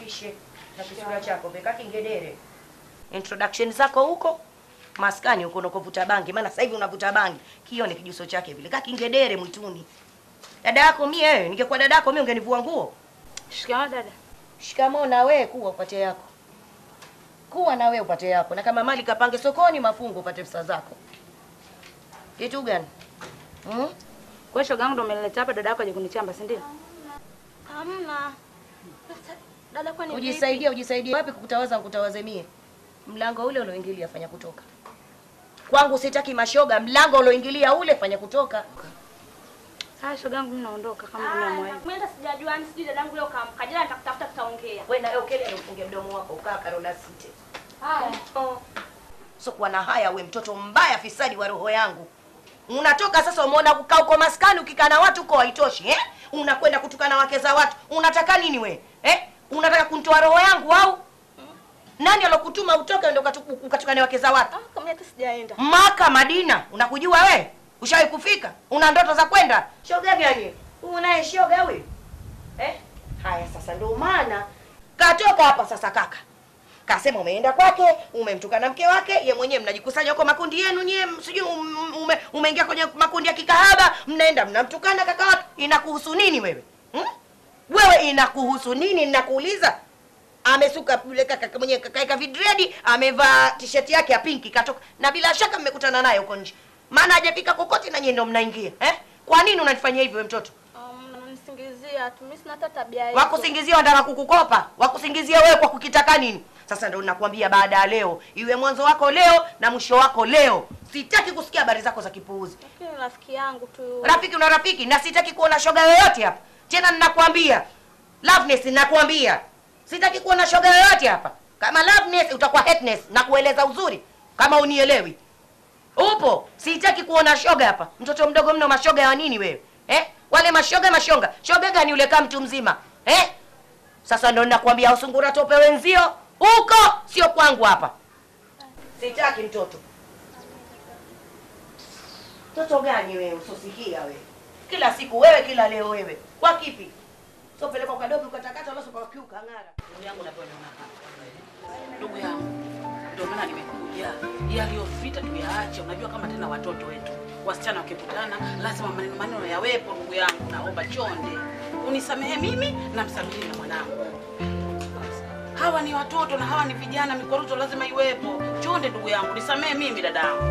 nikutambulishe na kisura chako peka kingedere. Introduction zako huko maskani huko unakovuta bangi, maana sasa hivi unavuta bangi. Kione kijuso chake vile kaka kingedere mwituni. Dada yako mie wewe, ningekuwa dada yako mie ungenivua nguo. Shikamoo dada. Shikamoo na wewe kuwa upate yako. Kuwa na wewe upate yako. Na kama mali kapange sokoni mafungu upate pesa zako. Kitu gani? Hmm? Kwa shoga yangu ndo umenileta hapa dada yako aje kunichamba, si ndio? Hamna. Sasa, Dada kwani vipi? Ujisaidia, ujisaidia. Wapi kukutawaza nikutawaze mie? Mlango ule ulioingilia fanya kutoka. Kwangu sitaki mashoga, mlango ulioingilia ule fanya kutoka. Haya shoga yangu mimi naondoka kama umeamua hivyo. Mimi hata sijajua ni sijui dadangu leo kaamka. Jana nitakutafuta tutaongea. Wewe na wewe ukele ufunge mdomo wako ukaa karola site. Haya. Oh. So kuwa na haya we mtoto mbaya fisadi wa roho yangu. Unatoka sasa umeona kukaa huko maskani ukikaa na watu uko haitoshi eh? Unakwenda kutukana wake za watu. Unataka nini we? Eh? Unataka kunitoa roho yangu au? Nani alokutuma utoke ndio ukatu- ukatukane wake za watu? Ah, kama hata sijaenda. Maka Madina, unakujua we? Ushawahi kufika? Una ndoto za kwenda? Shoga gani? Unaye shoga we? Eh? Haya sasa ndio maana katoka hapa sasa kaka. Kasema umeenda kwake, umemtukana mke wake, ye mwenyewe mnajikusanya huko makundi yenu nyie, sijui um- ume, umeingia kwenye makundi ya kikahaba, mnaenda mnamtukana kaka watu. Inakuhusu nini wewe? Hmm? Wewe inakuhusu nini ninakuuliza? amesuka yule kaka mwenyewe kakaeka vidredi, amevaa t-shirt yake ya pinki katoka, na bila shaka mmekutana naye huko nje, maana hajafika kokote na nyie ndio mnaingia eh? Kwa nini unanifanyia hivyo we mtoto? Um, nanisingizia tu. Mimi sina hata tabia hiyo. Wakusingizia wanataka kukukopa, wakusingizia wewe kwa kukitaka nini? Sasa ndio nakwambia, baada ya leo iwe mwanzo wako leo na mwisho wako leo. Sitaki kusikia habari zako za kipuuzi. Lakini rafiki yangu tu. Rafiki una rafiki, na sitaki kuona shoga yoyote hapa tena. Ninakwambia Loveness, ninakwambia sitaki kuona shoga yoyote hapa. Kama Loveness utakuwa hatness na kueleza uzuri, kama unielewi upo. Sitaki kuona shoga hapa, mtoto mdogo mno. Mashoga ya nini wewe eh? Wale mashoga mashonga, shoga gani yule kama mtu mzima eh? Sasa ndo ninakwambia usungura tope wenzio huko, sio kwangu hapa. Sitaki mtoto. Mtoto gani wewe usosikia wewe? Kila siku wewe, kila leo wewe. Kwa kipi? So peleka kwa dobi ukatakata wala kwa kiuka ngara. Ndugu yangu unavyoona hapa. Ndugu yangu, ndio maana nimekuja. Yaliyopita tuyaache. Unajua kama tena watoto wetu wasichana wakikutana lazima maneno maneno yawepo. Ndugu yangu, naomba chonde unisamehe mimi na msamehe na mwanangu. Hawa ni watoto na hawa ni vijana, mikwaruzo lazima iwepo. Chonde ndugu yangu, nisamehe mimi dadangu.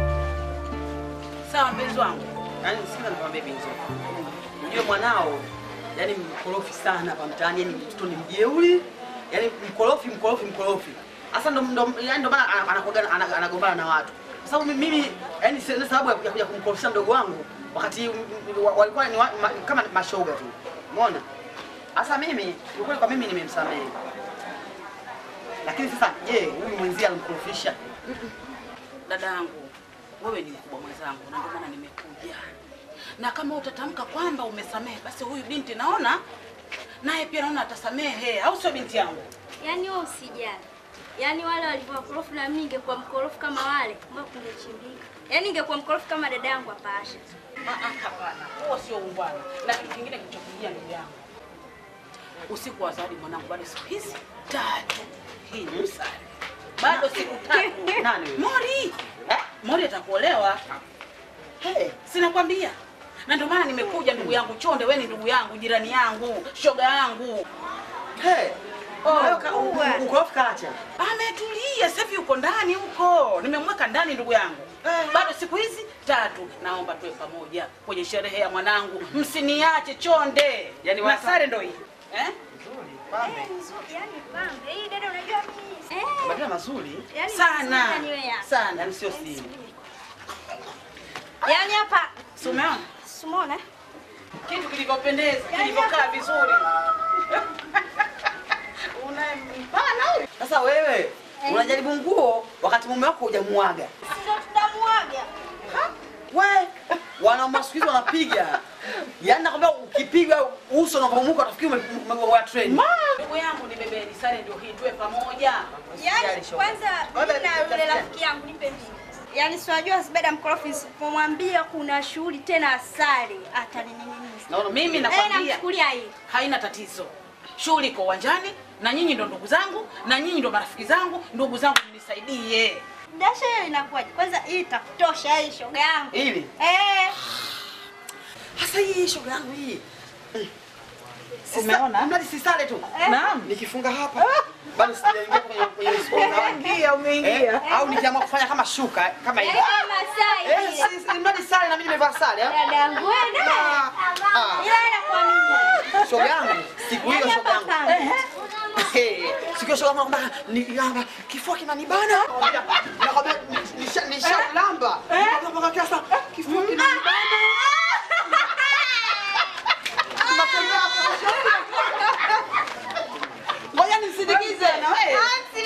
Sawa mpenzi wangu. Yaani sina nikwambie binzo. Unajua mwanao yani mkorofi sana hapa mtaani, yani mtoto ni mjeuri, yani mkorofi mkorofi mkorofi. Sasa ndo ndo yani ndo maana ana- anakuwaga ana- anagombana na watu. Kwa sababu mimi yani sina sababu ya kuja- kuja kumkorofisha mdogo wangu wakati mm, mm, wa- walikuwa ni wa, ma, kama mashoga tu. Umeona? Sasa mimi ukweli kwa mimi nimemsamehe. Lakini sasa je, huyu mwenzie alimkorofisha? Dadangu, wewe ni mkubwa mwenzangu, na ndio maana nimekuja. Na kama utatamka kwamba umesamehe, basi huyu binti naona naye pia naona atasamehe, au sio binti yangu? Yaani wewe usijali. Yaani wale walivyo wakorofi na mimi ningekuwa mkorofi kama wale, mbona kungechimbika. Yaani ningekuwa mkorofi kama dada yangu hapa Asha. Ah, ah, Hapana, huo sio ungwana. Na kitu kingine kilichokujia ndugu yangu, usiku wa zawadi mwanangu, bado siku hizi tatu. Hii ni msari, bado siku tatu. Nani huyo? Mori eh? Mori atakuolewa, Hey, sinakwambia na ndio maana nimekuja ndugu yangu Chonde, wewe ni ndugu yangu, jirani yangu, shoga yangu. hey. Oh, ka- u- u- ukorofi kaacha. Ametulia sasa hivi uko ndani huko, nimemweka ndani ndugu yangu. Eh. Bado siku hizi tatu, naomba tuwe pamoja kwenye sherehe ya mwanangu, msiniache Chonde. Yaani na wasa- sare ndo hii eh? Yaani pambe, hii dada unajua mimi. Eh. Majina mazuri. Yaani Sana yaani wewe hapa. sana, Yaani sio siri. Yaani hapa si umeona Simona. eh? kitu kilivyopendeza, kilivyokaa vizuri. Unampana huyu Sasa wewe unajaribu nguo wakati mume wako hujamuaga. Ndio tutamuaga. We wanaume siku hizi wanapiga, yaani nakwambia, ukipiga uso unavomuka utafikiri ume- umegoa treni. ndugu yangu, ni bebeni sare ndio hii, tuwe pamoja. Yaani kwanza mimi na yule rafiki yangu nipe mimi. Yaani si unajua Zubeda mkorofi sipomwambia kuna shughuli tena asali atanininyinyiza. Naona Mimi Eh, nakwambia namchukulia hii. haina tatizo. shughuli iko uwanjani, na nyinyi ndo ndugu zangu, na nyinyi ndo marafiki zangu. Ndugu zangu, mnisaidie. Dasha hiyo inakuwaje? Kwanza hii itakutosha hii shoga yangu. Ili Eh. hasa hii shoga yangu hii. Umeona? Mradi sisale tu. Naam. Nikifunga hapa bado sijaingia kwenye kwenye sponsor wangu. umeingia. Eh, au nikiamua kufanya kama shuka kama hivi. Eh, Masai. Eh, si- si- mradi sare na mimi nimevaa sare. eh. Dadangu wewe naye. Ah, ah. Ila anakuamini. Shoga yangu, siku hiyo shoga yangu. Eh, siku hiyo shoga yangu kwamba ni yamba kifua kinanibana. Nakwambia nisha nisha lamba. Nakwambia kiasa kifua kinanibana. Natembea hapo. Ngoja nisindikize na wewe.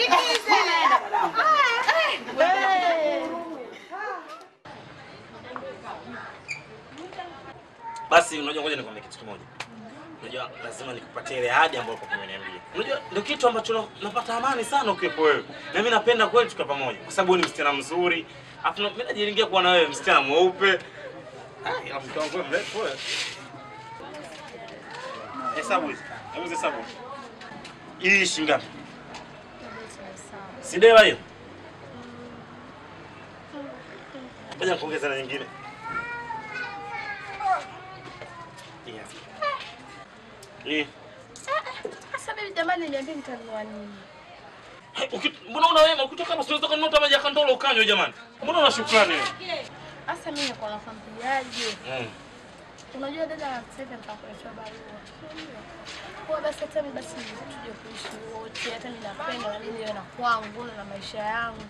Basi unajua, ngoja nikwambie kitu kimoja. Unajua lazima nikupatie ile ahadi ambayo kwa umeniambia. Unajua ndio kitu ambacho na- napata amani sana ukiwepo wewe. Na mimi napenda kweli tukae pamoja kwa sababu wewe ni msichana mzuri. Alafu na- mimi najiringia kuwa na wewe msichana mweupe. Ah, ila mke wangu wewe mrefu wewe. Hesabu hizi. Hebu hesabu. Hii shilingi ngapi? Si dewa hiyo? Ngoja kuongeza na nyingine. Hii hapa. Hii. Sasa bibi jamani, niambie nitanunua nini? Hey, uki- Mbona una wema ukitoka hapa unaweza kununua hata maji ya kandolo ukanywe jamani. Mbona una shukrani wewe? Sasa mimi niko nakwambiaje? Mm. Unajua dada anasema nitakuletea barua. Kwa basi hata mimi basi tuje kuishi wote, hata mimi napenda na mimi niwe na kwangu na maisha yangu.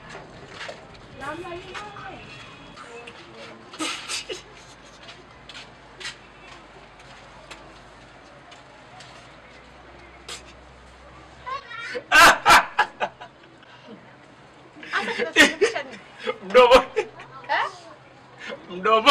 Hata kinasababisha nini? Mdomo. Eh? Mdomo.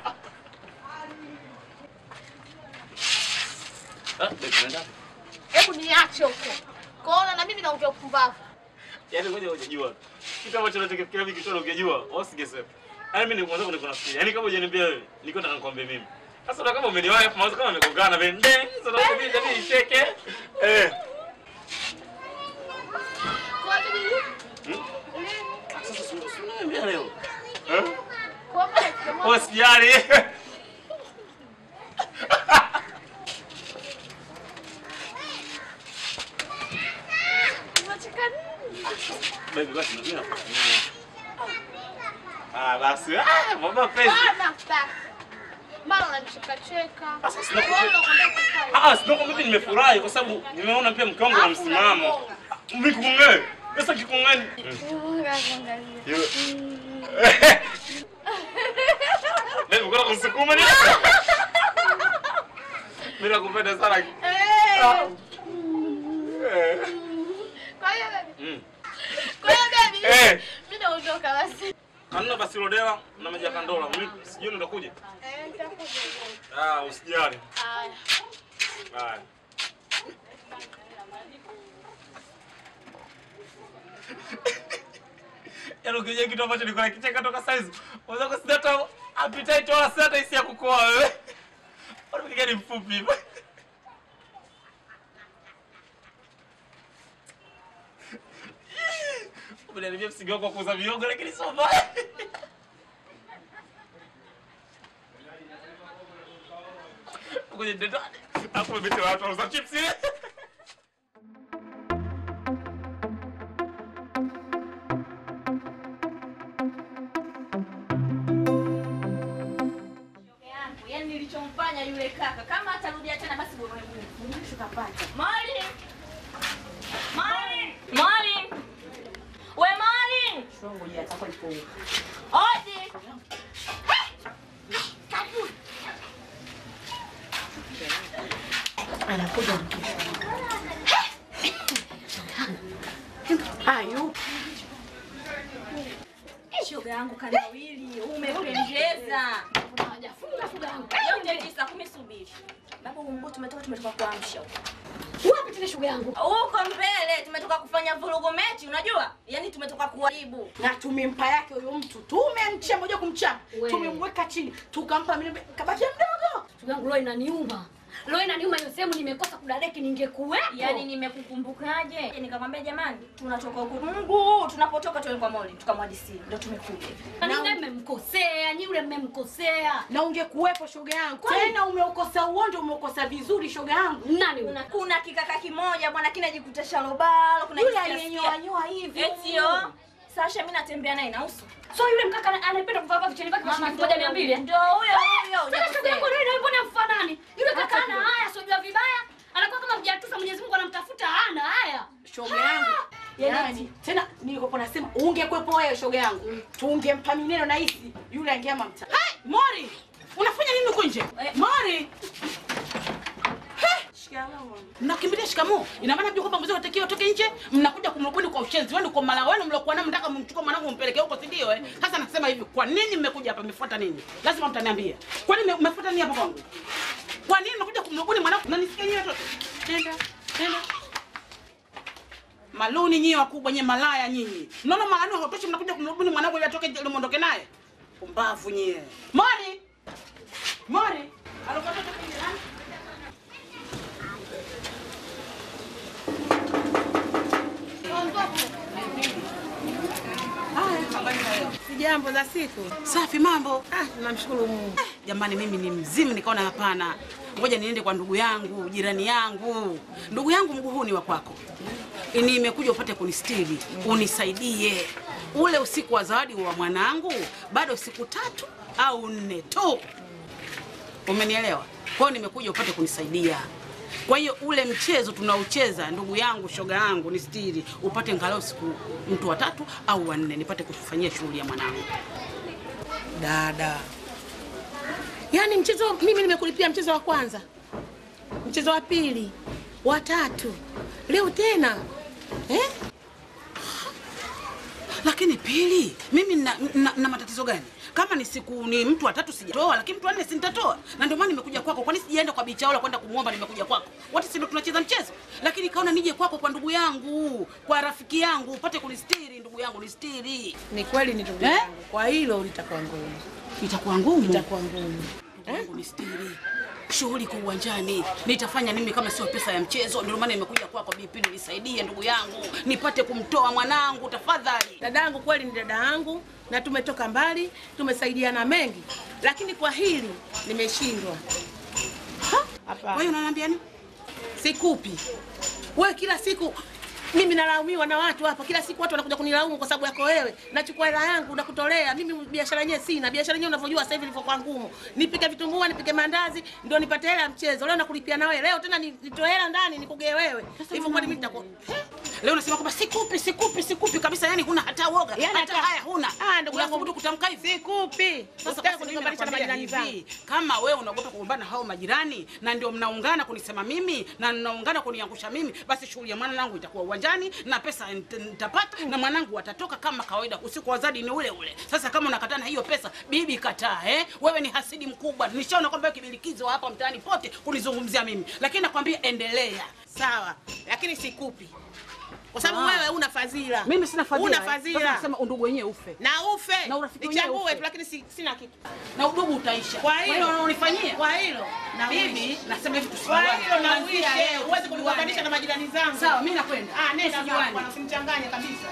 Ah, babe, unaenda? Hebu niache huko. Kwaona na mimi naongea upumbavu. Yaani ngoja hujajua. Kitu ambacho unachokifikiria mimi kitu ungejua, au singesema. Yaani mimi ni mwanzo niko nafikiria. Yaani kama hujaniambia wewe, niko nataka nikwambie mimi. Sasa ndo kama umeniwahi afu mawazo kama amegongana vile. Nde, sasa ndo mimi ndio nicheke. Eh. Kwa nini? Hmm? Sasa si si unaniambia leo. Eh? Kwa maana kama Usijali. unacheka nini? Baby basi mimi nakufanyia. Ah basi. Ah, mama pesa. Bana sasa. Mara unanicheka cheka. Sasa sina Kwa hiyo unakwenda kufanya. Ah, sio mimi nimefurahi kwa sababu nimeona pia mke wangu na msimamo. Mimi kukung'e. Pesa kikung'e. Baby uko kusukuma ni? Mimi nakupenda sana. Ah. Eh. Kwa hiyo baby. Mm. Kwa hiyo baby. Eh. Mimi naondoka basi. Kanuna basi rodewa na maji ya kandola. Mimi sijui nitakuja. Eh, nitakuja. Ah, usijali. Haya. Haya. Yaani ukija kitu ambacho niko nakicheka toka saizi. Unaweza kusida hata appetite wala sina hata hisia ya kukoa wewe. Bado ni mfupi hivyo. Umeniambia msingi wako wa kuuza miogo lakini sio mbaya. Kwenye ndani. Hapo umebete watu wauza chips. Yaani nilichomfanya yule kaka kama atarudia tena basi bora Mungu. Tukapata. Mali. Mali. Mali. We Mali. Ngoja atakuwa ipo. Odi. Anakuja Ayu. Shoga yangu kanawili, umependeza. Yote tisa kumi subiri. Baba umbo tumetoka tumetoka kuamsha. Wapi tena shughuli yangu? Huko mbele tumetoka kufanya vurugu mechi, unajua? Yaani tumetoka kuharibu. na tumempa yake huyo mtu tumemchia moja kumchapa We. tumemweka chini tukampa mimi kabaki mdogo Shughuli yangu leo inaniuma. Leo inaniuma hiyo sehemu nimekosa kudadeki ningekuwepo. Yaani nimekukumbukaje? Nikamwambia jamani, tunatoka huko Mungu, tunapotoka tuwe kwa Moli, tukamwadisia. Ndio tumekuja. Ninge mmemkosea, nyi yule mmemkosea. Na ungekuwepo shoga yangu. Kwani- Tena umeukosa uonjo, umeukosa vizuri shoga yangu. Nani huyo? Kuna, kuna kikaka kimoja bwana kinajikuta shalobalo, kuna Yule jisikia- aliyenyoa nyoa hivi. Eti yo. Sasha mimi natembea naye na uso. So yule mkaka ana- anapenda kuvaa vaa vicheni vyake vya shilingi moja mia mbili. eh? Ndio huyo huyo. Sasa shoga yangu leo mbona mfanani? Yule kaka ana haya, sijua vibaya. Anakuwa kama mjatusa Mwenyezi Mungu anamtafuta hana haya. shoga yangu. Yaani tena nilikopo nasema ungekuwepo wewe shoga yangu. Tungempa mineno na hisi yule angeama mtaa. Hai, Mori, unafanya nini huko nje? Mori, mnakimbilia shikamoo. Ina maana mjua kwamba mzee unatakiwa toke nje, mnakuja kumrubuni kwa ushenzi wenu, kwa mala wenu mliokuwa nao, mtaka mchukue mwanangu mpeleke huko, si ndio? Eh, sasa nasema hivi, kwa nini mmekuja hapa? Mmefuata nini? Lazima mtaniambia, kwa nini mmefuata nini hapa kwangu? Kwa nini mnakuja kumrubuni mwanangu? Nanisikia nyinyi watoto, nenda nenda Maluni nyinyi wakubwa nyinyi malaya nyinyi. Mnaona malani hautoshi mnakuja kumrubuni mwanangu ili atoke nje ili muondoke naye. Pumbavu nyie. Mori. Mori. Alikuwa toka nje nani? Sijambo za siku. Safi mambo. Ah, namshukuru Mungu. Jamani mimi ni mzimu nikaona hapana. Ngoja niende kwa ndugu yangu, jirani yangu. Ndugu yangu mguu huu ni wa kwako. Nimekuja upate kunistiri, unisaidie. Ule usiku wa zawadi wa mwanangu bado siku tatu au nne tu. Umenielewa? Kwa hiyo nimekuja upate kunisaidia. Kwa hiyo ule mchezo tunaocheza ndugu yangu, shoga yangu, ni stiri, upate ngalau siku mtu watatu au wanne, nipate kufanyia shughuli ya mwanangu. Dada, yaani mchezo mimi nimekulipia mchezo wa kwanza, mchezo wa pili, wa tatu, leo tena eh? Lakini pili, mimi na, na, na matatizo gani? Kama ni siku ni mtu watatu sijatoa, lakini mtu wanne si nitatoa, na ndio maana nimekuja kwako. Kwani sijaenda kwa bichaola kwenda kumwomba, nimekuja kwako. Wote si ndio tunacheza mchezo, lakini kaona nije kwako, kwa ndugu yangu, kwa rafiki yangu, upate kunistiri. Ndugu yangu nistiri. Ni kweli ni ndugu Eh? yangu, kwa hilo litakuwa ngumu, Itakuwa ngumu. itakuwa ngumu. Ndugu yangu nistiri. Shughuli kwa uwanjani nitafanya nini kama sio pesa ya mchezo? Ndio maana nimekuja kwako Bipili, nisaidie ndugu yangu, nipate kumtoa mwanangu, tafadhali. Dadangu kweli ni dada yangu na tumetoka mbali, tumesaidiana mengi, lakini kwa hili nimeshindwa. Kwa Hapana, hiyo unaniambia nini? sikupi wewe. Kila siku mimi nalaumiwa na watu hapa, kila siku watu wanakuja kunilaumu kwa sababu yako wewe. Nachukua hela yangu nakutolea mimi, biashara yenyewe sina. Biashara yenyewe unavyojua sasa hivi ilivyokuwa ngumu, nipike vitumbua, nipike mandazi ndio nipate hela ya mchezo. Leo nakulipia na wewe, leo tena ni- nitoe hela ndani nikugee wewe. Hivyo kwani mimi nitakuwa Leo unasema kwamba sikupi, sikupi, sikupi kabisa, yani huna hata woga, Yani hata hata- haya huna. Ah, ndugu yangu. Unathubutu kutamka hivi? sikupi. Sasa Usitaki basi mimi kunigombanisha na nakwambia majirani hivi, zangu. kama wewe unaogopa kugombana na hao majirani na ndio mnaungana kunisema mimi na mnaungana kuniangusha mimi, basi shughuli ya mwanangu itakuwa uwanjani na pesa nit- nitapata na mwanangu atatoka kama kawaida. Usiku wa zadi ni ule ule. Sasa kama unakataa na hiyo pesa, bibi kataa, eh? Wewe ni hasidi mkubwa. Nishaona kwamba wewe kibilikizo wa hapa mtaani pote kunizungumzia mimi, lakini nakwambia endelea. Sawa, lakini sikupi kwa sababu Ah. wewe una fadhila. Mimi sina fadhila. Una eh. Sasa fadhila. nasema undugu wenyewe ufe. na ufe Na urafiki wenyewe nichambue ufe. tu, lakini si, sina kitu na udugu utaisha. Kwa hilo- unanifanyia kwa hilo na bibi, nasema hivi kwa tusijuane. hilo na Kuanzia uishe, leo huwezi tusijuane. kunigombanisha na majirani zangu. Sawa, mimi nakwenda. Ah, nenda Tusijuane. zako bwana, usimchanganye kabisa.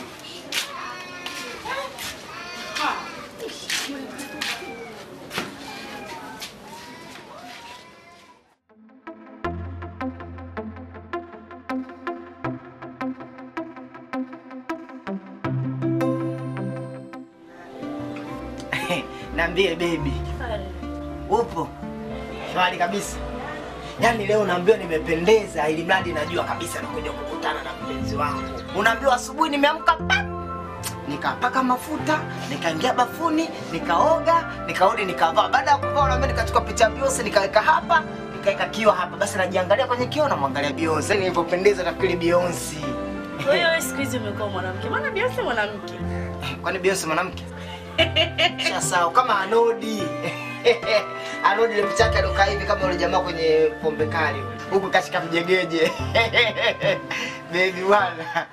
Niambie baby. Upo? Shwari kabisa. Yaani leo naambiwa nimependeza ili mradi najua kabisa nakuja kukutana na mpenzi wangu. Unaambiwa asubuhi nimeamka pa nikapaka mafuta, nikaingia bafuni, nikaoga, nikarudi nikavaa. Baada ya kuvaa unaambia nikachukua picha ya Beyonce nikaweka hapa, nikaweka kioo hapa. Basi najiangalia kwenye kioo namwangalia Beyonce. Yaani nilivyopendeza nafikiri Beyonce. Kwa hiyo wewe siku hizi umekuwa mwanamke. Maana Beyonce mwanamke. Kwani Beyonce mwanamke? Shasao kama Anodi. Anodi ile mchaka alokaa hivi kama yule jamaa kwenye pombe kali. Huku kashika mjegeje. Baby bwana.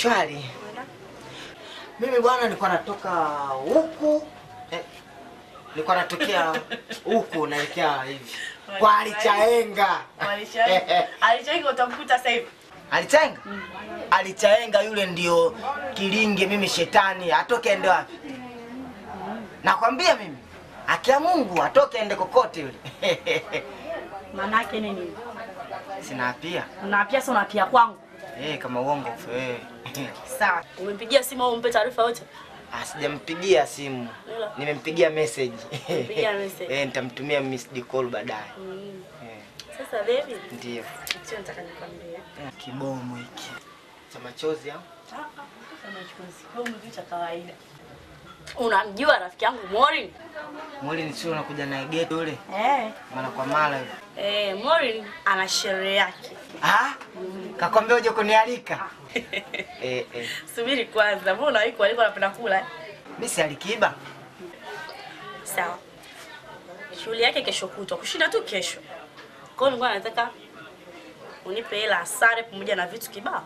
Shwari. Mimi bwana nilikuwa natoka huku. Eh, nilikuwa natokea huku naelekea hivi kwa alichaenga Alichoinga utamkuta sasa hivi. alichaenga alichaenga yule ndio kilinge mimi shetani atoke ende wapi nakwambia mimi akia mungu atoke ende kokote yule Manake nini? sina pia Unapia sio unapia kwangu. eh kama uongo eh Sawa. Umempigia simu au umpe taarifa yote? Ah, sijampigia simu nimempigia message Mpigia message. eh nitamtumia missed call baadaye Mm. eh Sasa baby, ndio sio nataka nikwambie. kibomo hiki cha machozi au cha kawaida. Unamjua rafiki yangu Morin? mwili sio unakuja naye geto yule Eh. mara kwa mara yule Eh, Morin ana sherehe yake. ah kakwambia uje kunialika eh eh Subiri kwanza, mbona unawahi kualika unapenda kula? eh? mimi si alikiba Sawa. Shughuli yake kesho kutwa, kushinda tu kesho. Kwa hiyo nilikuwa nataka unipe hela ya sare pamoja na vitu kibao.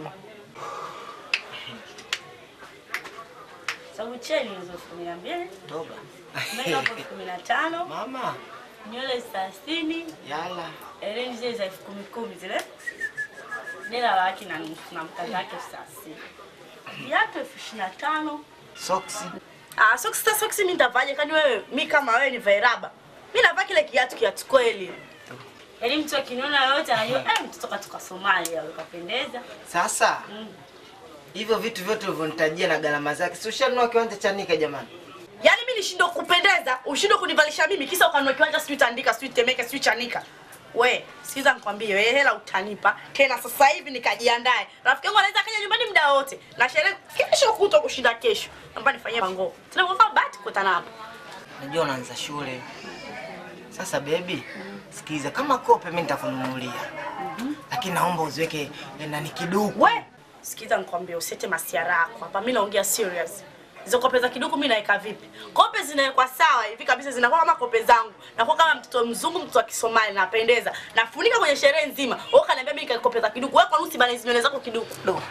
Sababu cheni hizo elfu kumi na mbili, toba makeup elfu kumi na tano, mama nywele thelathini, yala hereni zile za elfu kumi kumi zile, dela la laki na nusu na mkaza wake elfu thelathini, viatu elfu ishirini na tano. soksi Ah, soksi sasa soksi mimi nitavaje kani wewe mi kama wewe ni vairaba. Mimi navaa kile kiatu kiatu kweli. Yaani mtu akiniona yote anajua eh mtoto katoka Somalia ukapendeza. sasa Mm. hivyo vitu vyote ulivyonitajia na gharama zake si ushanunua kiwanja cha nika jamani Yaani mimi nishindwe kupendeza, ushindwe kunivalisha mimi kisa ukanunua kiwanja sijui tandika, sijui temeke, sijui chanika. We, sikiza nikwambie, wewe hela utanipa tena sasa hivi nikajiandae. Rafiki yangu anaweza kaja nyumbani muda wote na sherehe kesho kutwa kushinda kesho. Naomba nifanyie mango. Tena kwa bahati kukutana hapa. najua unaanza shule sasa bebi sikiza kama kope mi nitakununulia lakini naomba uziweke eh, nani kiduku We, sikiza nikwambie usete masiara yako hapa. Mimi naongea serious. Hizo kope za kiduku mimi naweka vipi? Kope zinawekwa sawa hivi kabisa zinakuwa kama kope zangu. Nakuwa kama mtoto mzungu, mtoto wa Kisomali napendeza. Nafunika kwenye sherehe nzima. Wewe kaniambia mimi kope za kiduku. Wewe kwa nini usibane hizo nywele zako kiduku? Do.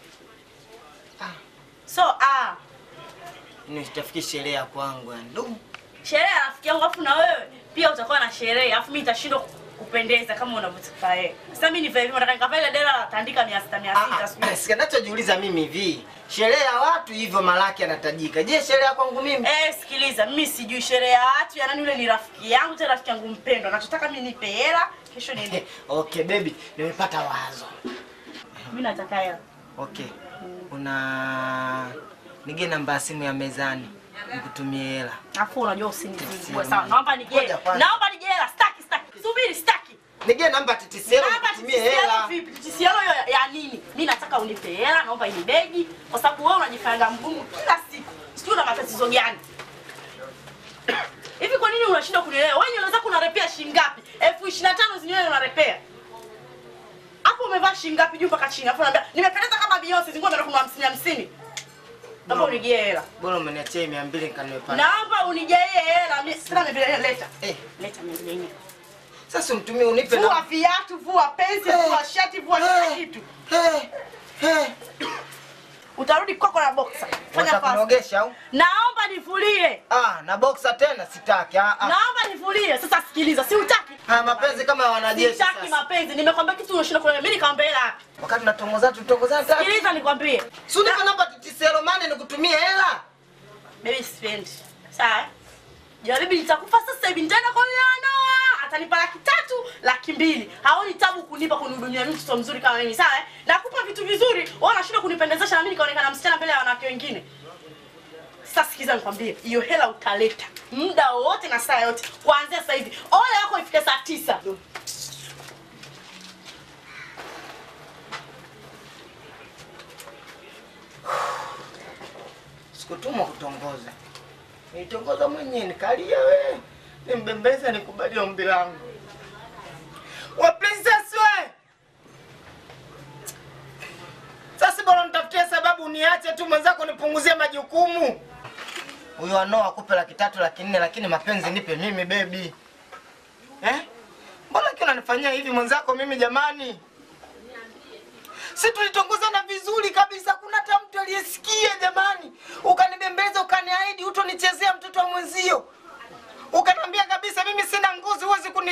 So, ah, nitafikiri sherehe ya kwangu yani du sherehe ya rafiki yangu afu na wewe pia utakuwa na sherehe. Afu mimi nitashindwa kupendeza kama unavyotaka wewe. Sasa mimi ni vipi? Nataka nikavae ile dela la tandika 600 600 sijui. Sika nachojiuliza mimi hivi sherehe ya watu hivyo malaki anatajika je sherehe ya kwangu mimi Eh, sikiliza, mimi sijui sherehe ya watu ya nani. Yule ni rafiki yangu, tena rafiki yangu mpendwa. Nachotaka mimi nipe hela, kesho niende. okay baby nimepata wazo Mimi nataka hela. okay una nige namba ya simu ya mezani nikutumie hela Afu unajua usinizigue. Sio, Sawa, naomba nije. Ngoja kwanza. Naomba nije hela. Staki, staki. Subiri, staki. nige namba titiselo Naomba nikutumie TTCL hela vipi? TTCL ya, ya nini? Mimi nataka unipe hela, naomba ini begi kwa sababu wewe unajifanya mgumu kila siku. Sijui una matatizo gani? Hivi kwa nini unashindwa kunielewa? Wewe nywele zako unarepea shilingi ngapi? elfu ishirini na tano zinywele unarepea. Hapo umevaa shilingi ngapi juu mpaka chini? Alafu unaambia nimependeza kama Beyonce, zingua umeenda kununua 50 50. Naomba unigie hela. bora umeniachia mia mbili nikanunue pale Naomba unijaie hela. Mimi sina mimi leta. Eh, Leta mimi. sasa umtumie unipe Vua na viatu, vua pensi, Eh. vua shati, vua kila Eh. kitu. Eh, eh. Utarudi kwako na boxer. Fanya fast. Watakunogesha au Naomba nivulie. ah na boxer tena sitaki ah, ah. Naomba nivulie. Sasa sikiliza, si utaki? haya mapenzi kama ya wanajeshi Sitaki sasa mapenzi. Nimekwambia kitu unashinda kuniambia. Mimi nikamwambia hela wapi? wakati natongozana tutongozana tatu Sikiliza nikwambie. si unipe namba titiselo mane nikutumie hela Baby sipendi. Sawa? Jaribu nitakufa sasa hivi nitaenda kwa Leona. Atanipa laki tatu, laki mbili. Haoni tabu kunipa kunihudumia mimi mtoto mzuri kama mimi, sawa? eh? Nakupa vitu vizuri, wewe unashindwa kunipendezesha na mimi nikaonekana msichana mbele ya wanawake wengine. Sasa sikiza nikwambie, hiyo hela utaleta muda wowote na saa yote kuanzia sasa hivi. Ole yako ifike saa tisa. sikutumwa kutongoza nilitongoza mwenyewe nikalia we nimbembeza nikubali ombi langu wa princess we sasa bora nitafutie sababu niache tu mwenzako nipunguzie majukumu huyo anoa akupe laki tatu laki nne lakini mapenzi nipe mimi bebi eh? mbona kiwa unanifanyia hivi mwenzako mimi jamani si tulitongozana vizuri kabisa kuna hata mtu aliyesikia jamani ukanibembeza ukaniahidi utonichezea mtoto wa mwenzio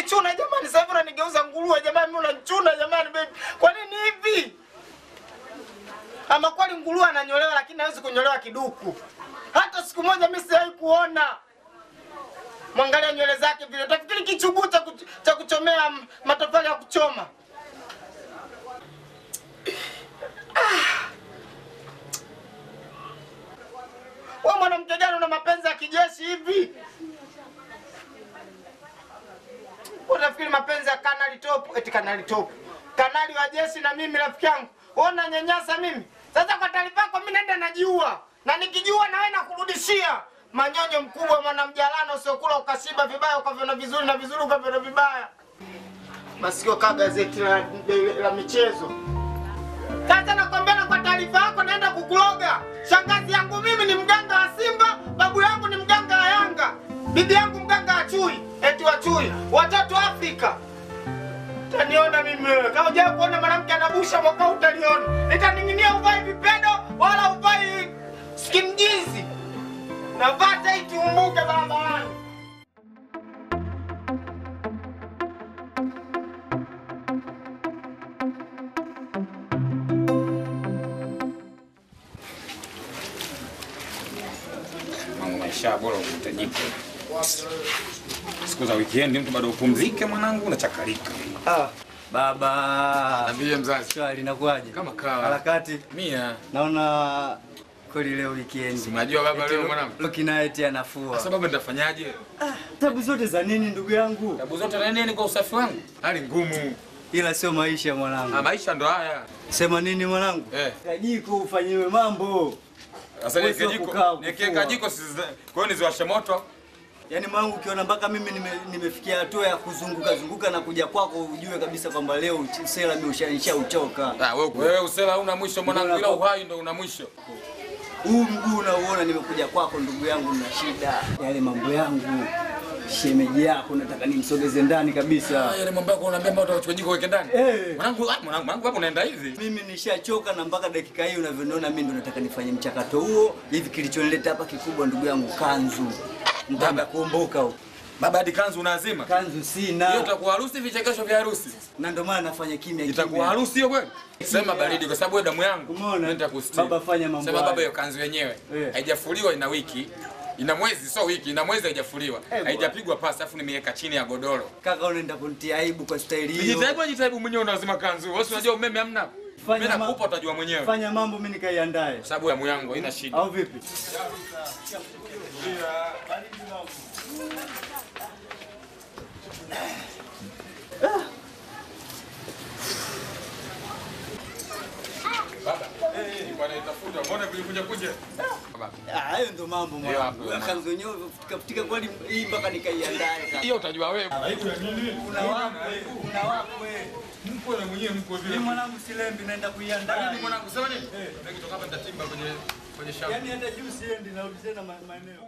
unanichuna jamani, sasa hivi unanigeuza nguruwe jamani, mimi unanichuna jamani baby. Kwa nini hivi? Ama kweli nguruwe ananyolewa lakini hawezi kunyolewa kiduku. Hata siku moja mimi sijawahi kuona. Mwangalia nywele zake vile, utafikiri kichuguu cha kuch- cha kuchomea m- matofali ya kuchoma. Wewe mwanamke gani una mapenzi ya kijeshi hivi? Unafikiri mapenzi ya kanali top, eti kanali top. Kanali wa jeshi na mimi rafiki yangu. Wewe unanyanyasa mimi. Sasa kwa taarifa yako mimi naenda najiua. Na nikijiua na wewe nakurudishia. Manyonyo mkubwa mwana mjalano usiokula ukashiba vibaya ukaviona vizuri na vizuri ukaviona vibaya. Masikio kaa gazeti la, la, la michezo. Sasa nakwambia na kwa taarifa yako naenda kukuloga. Shangazi yangu mimi ni mganga wa Simba, babu yangu ni mganga wa Yanga, bibi yangu mganga wa chui, eti wa chui, watoto Afrika. Utaniona mimi wewe. Kama hujawahi kuona mwanamke anabusha mwaka huu utaliona. Nitaning'inia uvai vipedo wala uvai skin jeans. Navaa tight umbuke barabarani. Mambo maisha bora uhitajika. Siku za weekend mtu bado upumzike mwanangu unachakarika. Ah, baba. Niambie mzazi. Swali inakuwaje? Kama kawa. Harakati. Mia. Naona kweli leo weekend. Unajua baba Eti leo Lu- mwanangu. Lucky Night anafua. Sasa baba nitafanyaje? Tabu zote za nini ndugu yangu? Tabu zote na nini kwa usafi wangu? Hali ngumu. Ila sio maisha mwanangu. Ah, maisha ndo haya. Sema nini mwanangu? Eh. Kajiko ufanyiwe mambo. Sasa Wewe sio niweke kukaa jiko, niweke kufua. jiko si kwa hiyo niziwashe moto. Yaani mwanangu ukiona mpaka mimi nime, nimefikia hatua ya kuzunguka zunguka na kuja kwako ujue kabisa kwamba leo uchi- sela mimi ushanisha uchoka. Ah, wewe wewe usela una mwisho mwanangu ila uhai ndo una mwisho. Huu mguu unauona nimekuja kwako ndugu yangu na shida. Yale mambo yangu. Shemeji yako nataka nimsogeze ndani kabisa. Ah, yale mambo yako unaambia mbona utachukua jiko weke ndani? Eh. Mwanangu, ah, mwanangu, mwanangu hapo unaenda hivi. Mimi nishachoka na mpaka dakika hii unavyoniona mimi ndo nataka nifanye mchakato huo. Hivi kilichonileta hapa kikubwa ndugu yangu kanzu. Nataka kuomboka huko. Baba hadi kanzu unaazima. Kanzu sina. Hiyo itakuwa harusi vichekesho vya harusi. Na ndio maana nafanya kimya Itakuwa harusi hiyo kweli? Sema baridi kwa sababu wewe damu yangu. Umeona? Nitakustiri. Baba fanya mambo Sema haya. baba hiyo kanzu yenyewe Eh. haijafuliwa ina wiki. Ina mwezi sio wiki, ina mwezi haijafuliwa. bwana. Haijapigwa pasi afu nimeweka chini ya godoro. Kaka unaenda kunitia aibu kwa staili hiyo. Nijitaibu nijitaibu mwenyewe unazima kanzu. Wewe si unajua umeme hamna. Fanya Mimi ma- nakupa utajua mwenyewe. Fanya mambo mimi nikaiandae. Kwa sababu damu yangu haina shida. Au vipi? Baba. Eh, nilikuwa naitafuta. Mbona vilikuja kuja? Baba. Ah, hayo ndo mambo Hiyo mwana. hapo, mwana. Kanzu yenyewe kafutika kweli hii mpaka nikaiandae. kaka. Hiyo utajua wewe. Aibu ya nini? Una wakwe, una wakwe. Mkwe na mwenyewe mkwe vile. Mimi mwanangu silembi naenda kuiandaa. Lakini mwanangu sema nini? Eh, nikitoka hapa nitatimba kwenye kwenye shamba. Yaani hata juu siendi narudi tena ma- maeneo.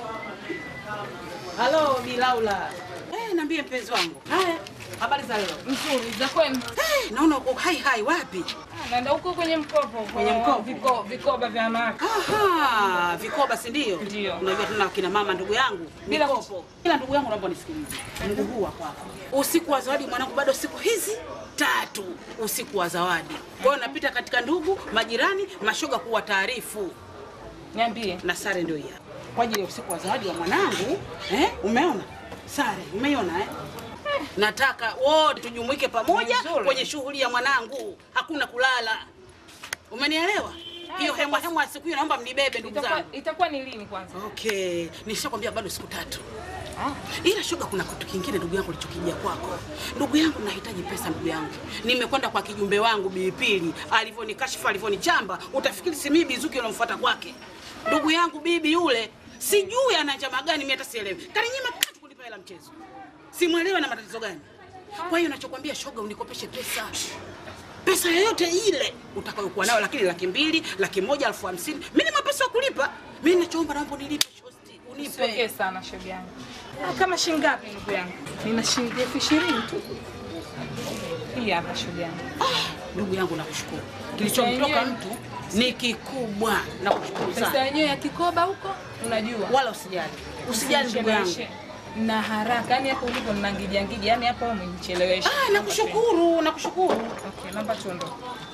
Halo Bilaula. Eh, niambie mpenzi wangu. Haya, habari za leo? Nzuri, za kwenu? Eh, naona uko hai hai wapi? Ah, Naenda huko kwenye mkopo. Kwenye mkopo? Viko, vikoba vya wanawake. Aha, vikoba si ndio? Ndio. Unajua tena kina mama ndugu yangu. Bila Mikopo. Ila ndugu yangu naomba nisikilize. Mungu huu wa kwako. Usiku wa zawadi mwanangu bado siku hizi tatu usiku wa zawadi. Kwa hiyo napita katika ndugu, majirani, mashoga kuwa taarifu. Niambie. Na sare ndio hii hapa. Kwa ajili ya usiku wa zawadi wa mwanangu, eh? Umeona? Sare, umeiona eh? Nataka wote tujumuike pamoja Vizuri. kwenye shughuli ya mwanangu. Hakuna kulala. Umenielewa? Hiyo hemwa hemwa ya siku hiyo naomba mnibebe ndugu Itakuwa, zangu. itakuwa ni lini kwanza? Okay, nishakwambia bado siku tatu. Ila shoga, kuna kitu kingine ndugu yangu lichokijia kwako. Ndugu yangu, nahitaji pesa ndugu yangu. Nimekwenda kwa kijumbe wangu Bipili, alivyonikashifu alivyonichamba, utafikiri si mimi Bizuki unamfuata kwake. Ndugu yangu bibi yule, sijui ana njama gani, mimi hata sielewi. Kaninyima katu kunipa hela mchezo, simwelewe na matatizo gani. Kwa hiyo nachokwambia shoga, unikopeshe pesa pesa yoyote ile utakayokuwa nayo, lakini laki mbili, laki moja, elfu hamsini. Mimi ni mapesa ya kulipa. Mimi ninachoomba naomba unilipe shosti, unipe. Usiongee sana shoga yangu. Ah, kama shilingi ngapi ndugu yangu? Nina shilingi elfu ishirini tu. Hii hapa shoga yangu. Ndugu yangu nakushukuru. Kilichomtoka yenyewe- mtu ni kikubwa. Nakushukuru Pesa sana. yenyewe ya kikoba huko unajua. Wala usijali. Usijali ndugu yangu. Usinishereheshe. na haraka. Yaani hapo ulipo ninangija ngija, yaani hapo umenichelewesha. Ah, nakushukuru, nakushukuru. Okay, naomba tuondoke.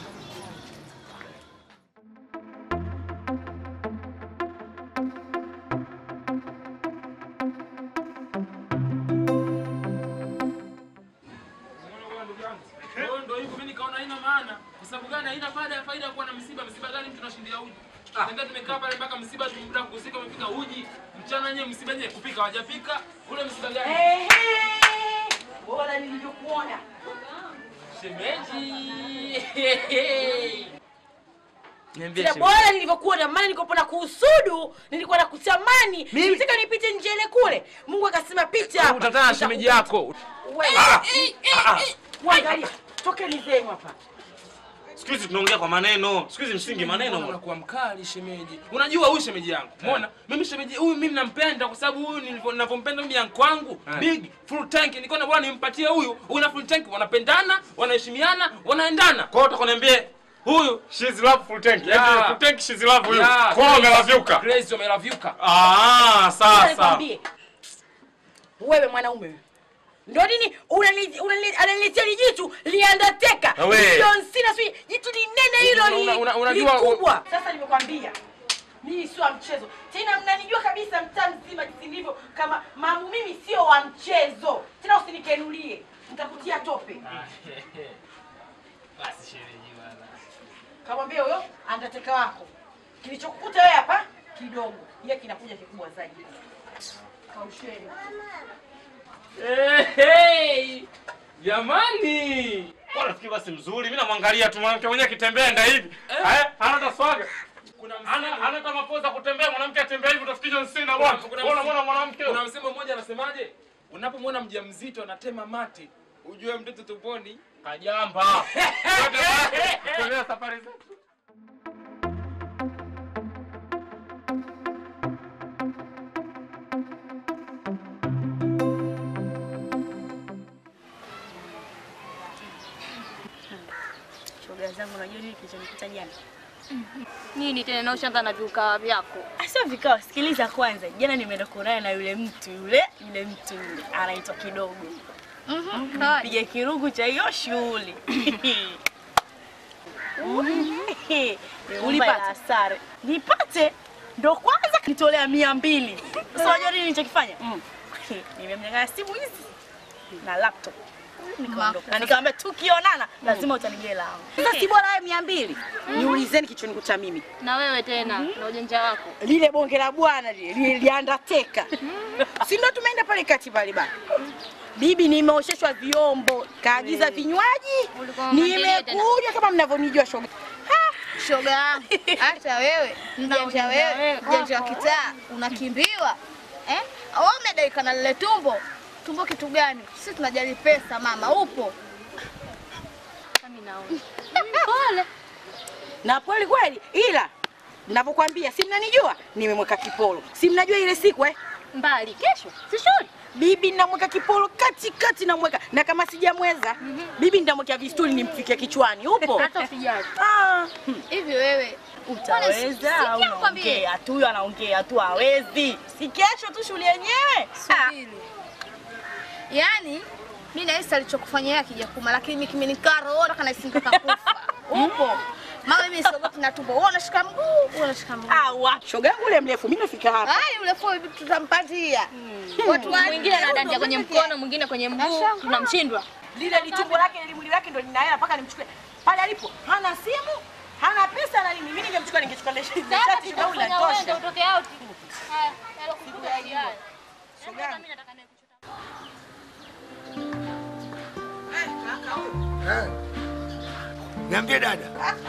Kwa ndo hivyo mimi nikaona haina maana. Kwa sababu gani haina faida ya faida kuwa na msiba? Msiba gani mtu anashindia uji? Ndio tumekaa pale mpaka msiba tumda kuzika umepika uji. Mchana yenyewe msiba yenyewe kupika hawajapika. Ule msiba gani? Ehe. Bora nilivyokuona. Shemeji. Niambie Sina bora nilivyokuona, maana nilikuwa na kuhusudu, nilikuwa na kutamani, nilitaka nipite njele kule. Mungu akasema pita hapa. Utatana na shemeji yako. Wewe, Ah, eh, eh, ah, ah. eh, Mwangalia, tokeni zenu hapa. Siku hizi tunaongea kwa maneno. Siku hizi msingi maneno. Unakuwa mkali shemeji. Unajua huyu shemeji yangu. Umeona? Mimi shemeji huyu mimi nampenda kwa sababu huyu nilivyo- ninavyompenda mimi yangu wangu. Eh. Big full tank. Nikaona bwana nimpatie huyu. Huyu na full tank wanapendana, wanaheshimiana, wanaendana. Kwa hiyo utakoniambia huyu she's love full tank. Yeah. Yaani full tank she's love huyu. Yeah, Kwa hiyo umelavyuka. Crazy umelavyuka. Ah, Sasa sasa. nikwambie, wewe mwanaume wewe. Ndio nini unani- unani- ananiletea ni jitu liandateka Na we. John Cena sijui jitu linene hilo Una- li- una- una- unajua- likubwa. Sasa nimekwambia mimi sio wa mchezo tena, mnanijua kabisa mtaa mzima jinsi nilivyo, kama mamu, mimi sio wa mchezo tena, usinikenulie nitakutia tope. Basi shemeji bwana. Kamwambia huyo andateka wako, kilichokukuta wewe hapa kidogo, yeye kinakuja kikubwa zaidi. Kausheni. Hey, hey. Jamani. Kwa rafiki basi mzuri. Mimi namwangalia tu mwanamke mwenyewe akitembea nda hivi. Eh, hana hata swaga. Kuna Hana hana hata mapoza kutembea mwanamke atembea hivi utafikiri John Cena bwana. Kuna- Bwana bwana mwanamke. Kuna msemo mmoja anasemaje? Unapomwona mjamzito anatema mate, ujue mtoto tumboni kajamba. Tuendelee safari zetu. Shoga zangu, unajua nini kilichonikuta jana? Nini tena na ushaanza na vikao vyako? Sio vikao, sikiliza kwanza. Jana nimeenda kuonana na yule mtu yule, yule mtu yule anaitwa kidogo. Mhm. Piga kirugu cha hiyo shughuli. Ulipata sare. Nipate ndo kwanza nitolea mia mbili. Sasa unajua nini nilichokifanya? Nimemnyang'anya simu hizi na laptop. Nikaondoka. Na nikamwambia tukionana lazima utanigea langu. Sasa si bora wewe mia mbili niulizeni kichonikuta mimi Na wewe tena na ujanja wako. lile bonge la bwana lile li- liandateka si ndo tumeenda pale kati pale bana bibi nimeosheshwa vyombo kaagiza vinywaji nimekuja kama mnavyonijua shoga Shoga yangu, hata wewe mjanja wewe, mjanja wa kitaa unakimbiwa eh? Wewe umedaika na lile tumbo. Tumbo kitu gani? Sisi tunajali pesa mama, upo Mimi naona. pole na pole kweli ila navyokwambia si mnanijua nimemweka kipolo si mnajua ile siku eh mbali kesho si shule bibi namweka kipolo katikati namweka na kama sijamweza bibi nitamwekea vistuli nimfike kichwani upo Hata usijali. Ah, hivi wewe Utaweza au unaongea tu, huyo anaongea tu hawezi. Si kesho tu shule yenyewe. Subiri. Yaani mimi nahisi alichokufanyia akija kuma, lakini mimi kimenikaa roho kana isingeka kufa. Upo. Mama mimi siogopi na tumbo. Wewe unashika mguu, wewe unashika mguu. Ah, wa shoga yangu ule mrefu mimi nafika hapa. Ai, ule fo hivi tutampatia. Watu wa mwingine anadandia kwenye mkono, mwingine kwenye mguu, tunamshindwa. lile litumbo lake ile mwili wake ndo linaela mpaka nimchukue pale alipo hana simu hana pesa na nini mimi ningemchukua ningechukua ile shati Sasa shati shoga yangu tutafanya uende linatosha utoke out. Haya, yalo kukuta haya. Shoga yangu. Eh. Niambie dada.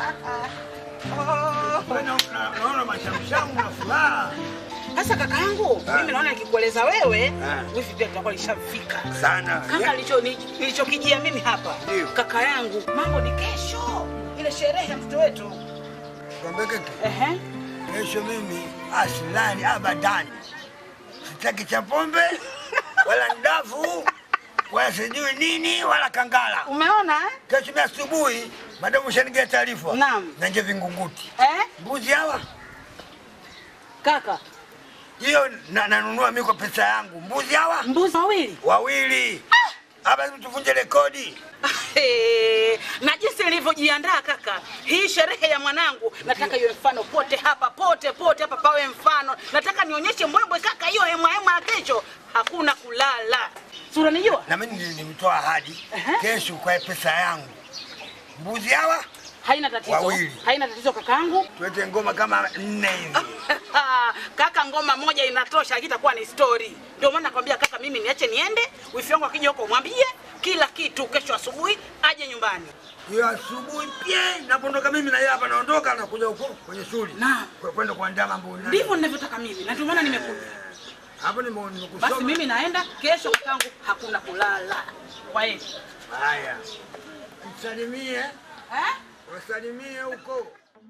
Mbona una- Naona mashamshamu na furaha. Sasa kaka yangu mimi naona nikikueleza wewe wifi pia tutakuwa lishafika Sana. kaka nilicho nilichokijia mimi hapa kaka yangu mambo ni kesho ile sherehe ya mtoto wetu Kwambie keki. Kesho mimi asilani abadani. Sitaki cha pombe wala ndafu wala sijui nini wala kangala. Umeona? Kesho mimi asubuhi madamu ushanigia taarifa. Naam. Nanje vingunguti. Eh? Mbuzi hawa. Kaka, hiyo na- nanunua mimi kwa pesa yangu. Mbuzi hawa mbuzi wawili wawili hapa, tuvunje rekodi. Hey, na jinsi nilivyojiandaa kaka, hii sherehe ya mwanangu nataka iwe mfano pote hapa, pote pote hapa pawe mfano. Nataka nionyeshe mbwembwe kaka, hiyo hema hema ya kesho hakuna kulala. Sura nijua Na mimi nili- nimetoa ahadi kesho kwa pesa yangu. Mbuzi hawa haina tatizo, Wawili. haina tatizo kakaangu. tuwete ngoma kama nne hivi. kaka, ngoma moja inatosha, hakitakuwa ni story. Ndio maana nakwambia kaka, mimi niache niende, wifi yangu akija huko mwambie kila kitu, kesho asubuhi aje nyumbani. Hiyo asubuhi pia napondoka mimi na yeye hapa naondoka na kuja huko kwenye shule. Na Kwa- kwenda kuandaa mambo. na- ndivyo ninavyotaka mimi, na ndio maana nimekuja. Hapo nime- nimekusoma. Basi mimi naenda kesho, kakangu, hakuna kulala. Kwa hiyo Haya. Msalimie. Eh? Wasalimie huko.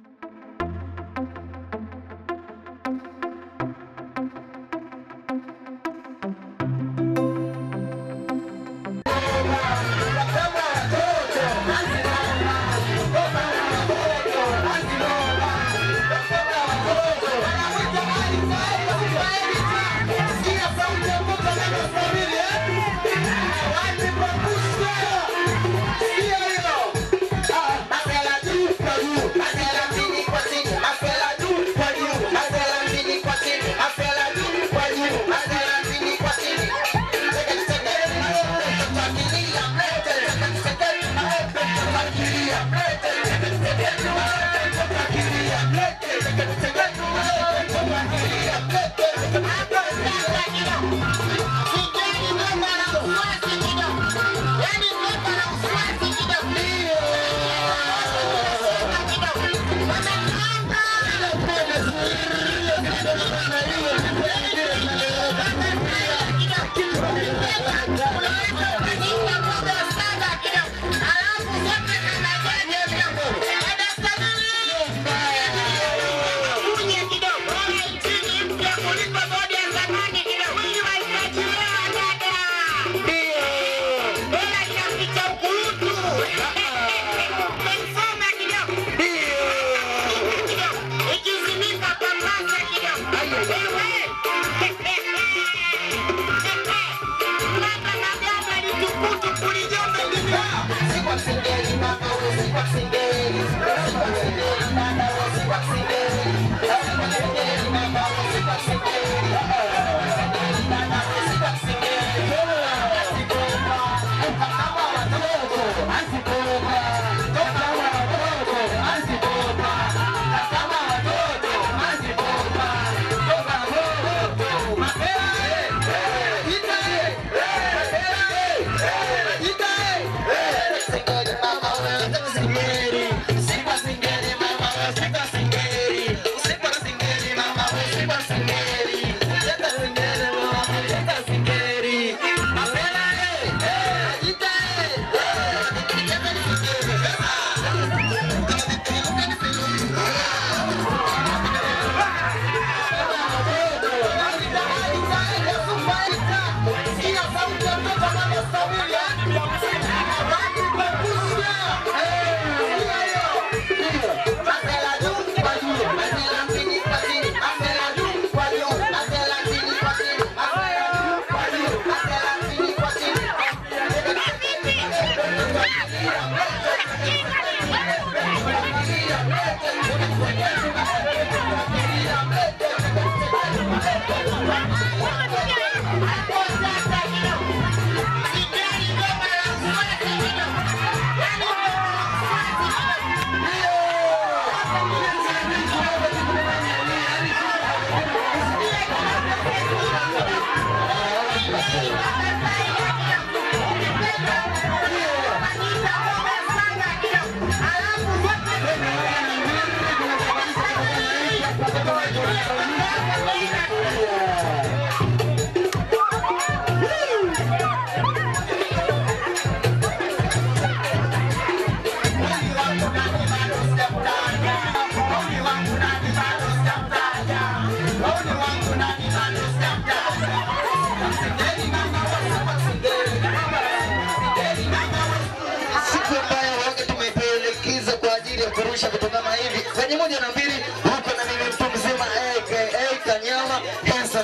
siku ambayo waga tumetelekeza kwa ajili ya kurusha vitu kama hivi kwenye moja na mbili huko na mimi mtu mzima aka Kanyama Handsome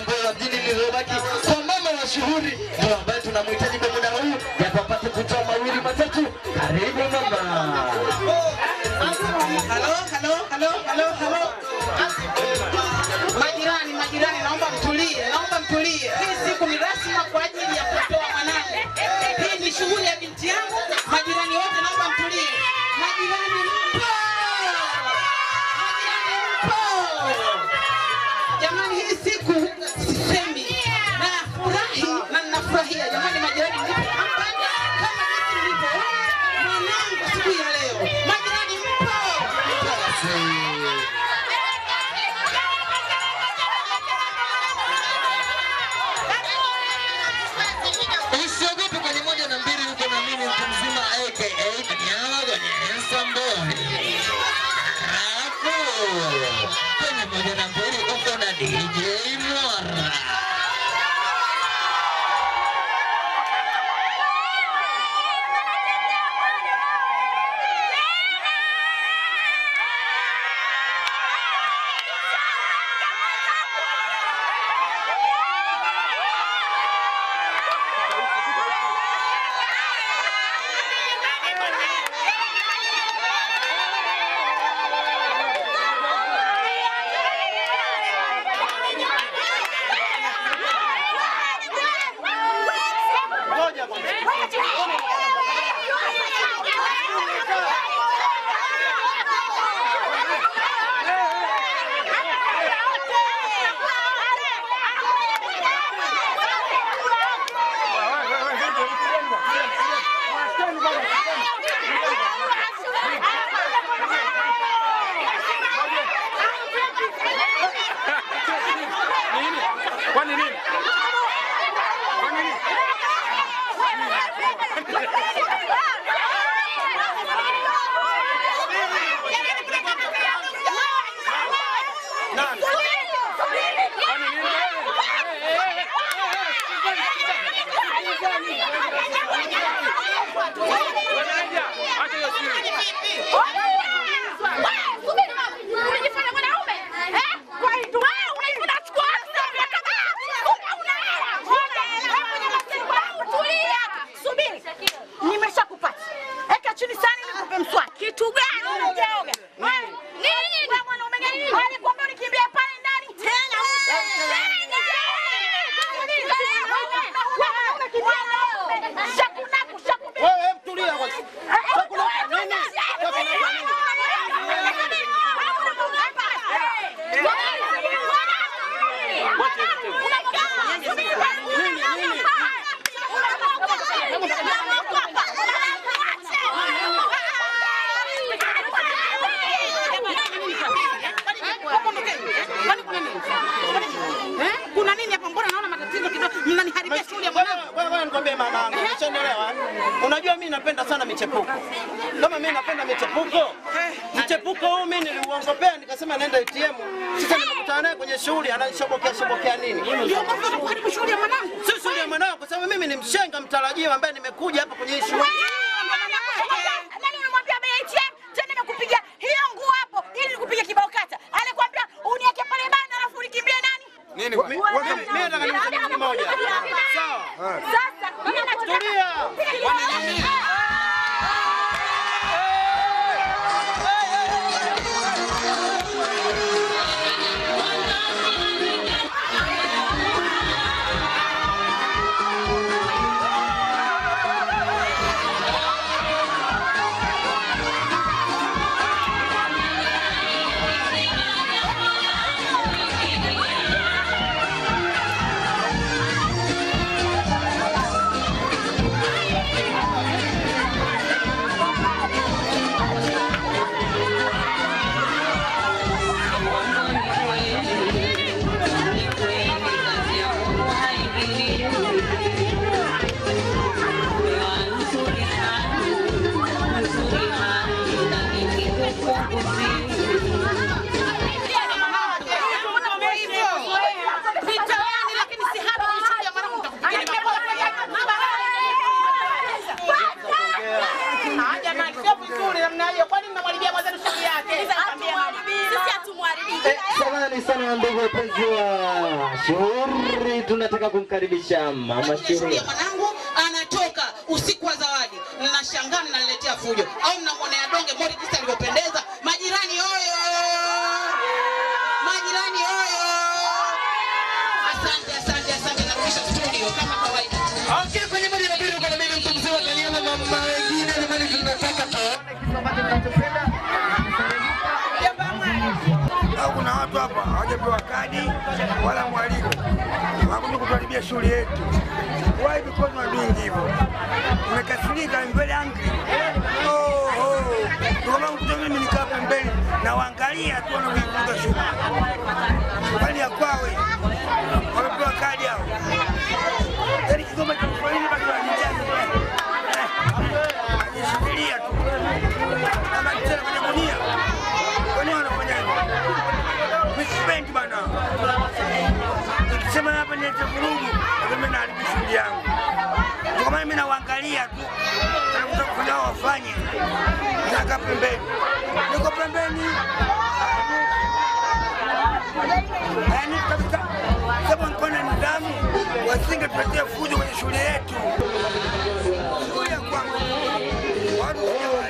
mashuhuri ndio ambaye tunamhitaji kwa muda huu yapo apate kutoa mawili matatu. Karibu mama. Halo, halo, halo, halo, halo. Majirani, majirani, naomba mtulie, naomba mtulie. Hii siku ni rasmi kwa ajili ya kutoa mwanangu. Hii ni shughuli ya binti yangu. Majirani wote, naomba mtulie. Majirani mpo, majirani mpo. Jamani, hii siku sisemi, nafurahi na ninafurahia. Jamani, majirani mpo hapa kama jinsi mlivyo mwanangu siku ya leo. Majirani mpo. Usiogope kwenye moja na mbili, uko na mimi mtu mzima aka Kanyama kwenye Instaboy. Alafu kwenye moja na mbili uko na DJ Mwara. Kwani nini? Kwani nini? Nani? Kwani nini? Wateja, acha hiyo siri. Unajifanya mwanaume? Eh? Kwa hiyo wewe unachukua Subiri. Nimeshakupata. Eka chini sana ili nikupe mswaki. Kitu gani unajaoga? Nini? Wewe mwanaume gani? Alikwambia unikimbie pale ndani. Tena Wewe mtulia kwanza. Shakunaku nini? Eh? Kuna nini hapa? Mbona naona matatizo kidogo? Mnaniharibia shughuli ya mwanangu. Wewe wewe nikwambie mama yangu, umeshaelewa? Unajua mimi napenda sana michepuko. Kama mimi napenda michepuko, mchepuko huu mimi niliuongopea nikasema naenda ATM. Sasa nimekutana naye kwenye shughuli ananishobokea shobokea nini? Ndio kwa sababu kuharibu shughuli ya mwanangu. Si shughuli ya mwanangu kwa sababu mimi ni mshenga mtarajiwa ambaye nimekuja hapa kwenye hii shughuli. Nani unamwambia bei ATM? Tena nimekupiga hiyo nguo hapo ili nikupiga kibao kata. Alikwambia uniweke pale bana alafu unikimbie nani? Nini? Mimi mimi nataka niseme kitu kimoja. Sawa. Sasa mimi nataka Tulia. Thank Samahani sana ndugu wapenzi wa shughuli, tunataka kumkaribisha mama shughuli. ya mwanangu anatoka usiku wa zawadi, mnashangaa mnaniletea fujo, au mnamwonea donge mori jinsi alivyopendeza. Majirani oyo, majirani oyo! Asante, asante, asante, narudisha studio kama kawaida. Okay, kwenye moja na mbili uko na mimi mtu mzima kaniama mama wengine ni mali tunataka tuone kitu ambacho tunachopenda. au kuna watu hapa hawajapewa kadi wala mwaliko, wakuja kutuharibia shughuli yetu. Why because we are doing hivyo? Tumekasirika, I'm very angry. Oh, oh. Ndio maana ukuta mimi nikaa pembeni na waangalia tu wanavyoivuruga shughuli. Bali ya kwawe wamepewa kadi hao. Yaani Kigoma cha Kiswahili basi wanajijaza. Wanajishikilia tu. Kama tena kwenye gunia. Kwa nini wanafanya hivyo? Misipendi bana. Nikisema hapa nilete vurugu, ndio mimi naharibu shughuli yangu. Kwa maana mimi nawaangalia tu. Nataka kufanya wao wafanye. Nakaa pembeni. Niko pembeni. Yaani kabisa kama walikuwa na nidhamu wasingetuletea fujo kwenye shule yetu. Shughuli ya kwangu. Watu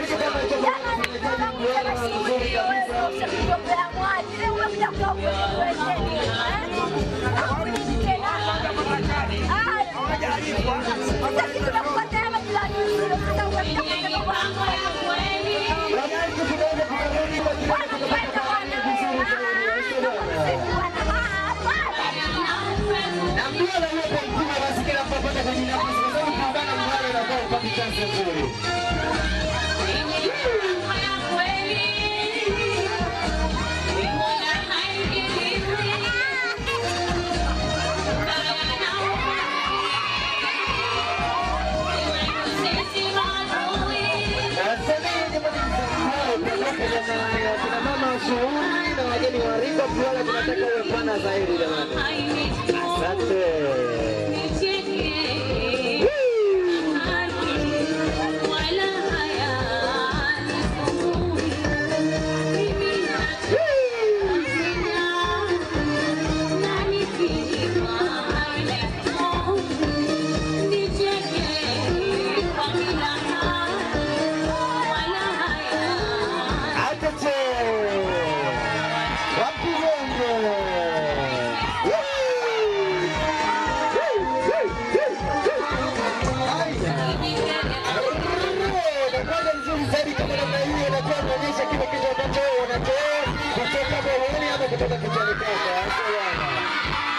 Kina mama wa shughuli na wageni wa Rimba Mtwara tunataka uwe pana zaidi jamani. Asante. Atate. Wapi bongo? Nakwenda vizuri zaidi kama namna hiyo, inakuwa inaonyesha kile kitu ambacho wewe unatoa kutoka moyoni ama kutoka kichwani kwako. Asante bwana.